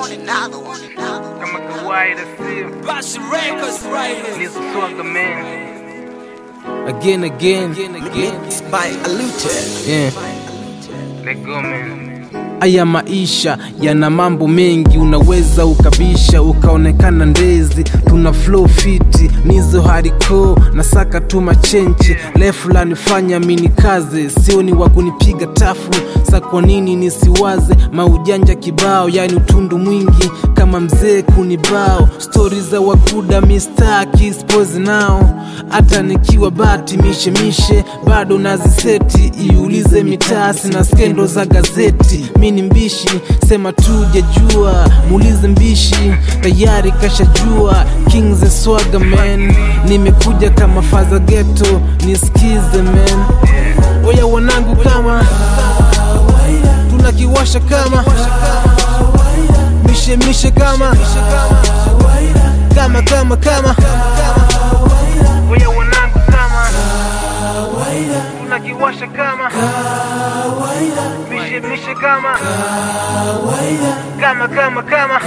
kama kawaida sio Bashi Records right here. Nizo Swagga man again, again, again. By Alute. Yeah. Let go man Haya maisha yana mambo mengi, unaweza ukabisha ukaonekana ndezi. Tuna flow fiti nizo hariko na saka tu machenche lefu lanifanya mini kaze, sio ni wa kunipiga tafu. Sa kwa nini nisiwaze maujanja kibao, yani utundu mwingi kama mzee kunibao. Stori za wakuda mistaki spozi nao, hata nikiwa bati mishemishe bado naziseti. Iulize mitasi na skendo za gazeti mi ni mbishi, sema tu jajua, muulize mbishi, tayari kashajua. Kings the Swagga man, nimekuja kama faza ghetto, nisikize man. Oya wanangu, kama tunakiwasha kama mishe mishe kama kama kama kama Oya wanangu kama Tunakiwasha kama Mishe mishe kama Kama kama kama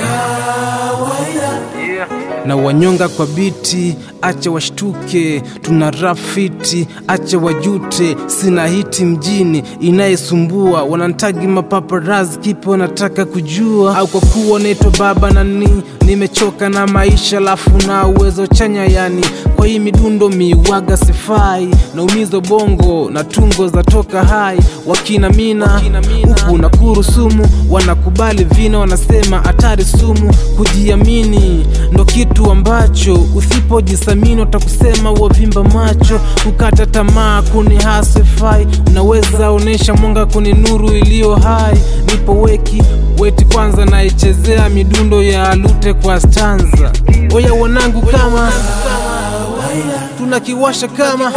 Yeah na wanyonga kwa biti, acha washtuke, tuna rafiti, acha wajute, sina hiti mjini inayesumbua, wanantagi mapaparazi, kipi wanataka kujua? Au kwa kuwa naitwa baba nani, nimechoka na maisha, lafu na uwezo chanya, yani kwa hii midundo miwaga sifai, naumizo bongo na tungo za toka hai, wakina mina huku na kurusumu, wanakubali vina, wanasema hatari sumu, kujiamini ndo kitu ambacho usipojisamini watakusema wavimba macho, kukata tamaa kuni hasifai. Unaweza onesha mwanga kuni nuru iliyo hai, nipo weki weti kwanza, naichezea midundo ya alute kwa stanza. Oya wanangu, kama tunakiwasha kama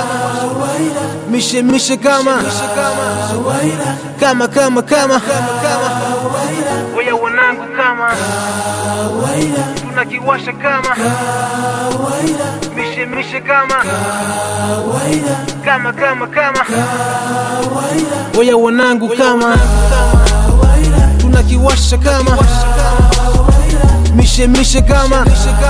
mishe mishe kama kama kama kama Oya wanangu kama Tunakiwasha kama Mishe mishe kama Kama kama kama Oya wanangu, kama tunakiwasha kama mishe mishe kama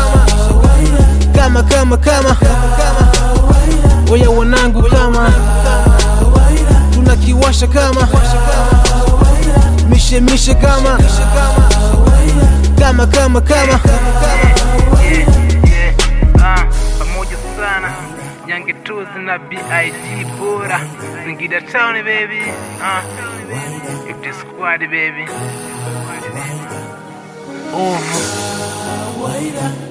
kama kama kama Oya wanangu, kama tunakiwasha kama mishe mishe kama kama kama kama yeah, yeah. Ah, pamoja sana Nyange Tuzi na BIG bora Singida Town baby ah. If squad baby Over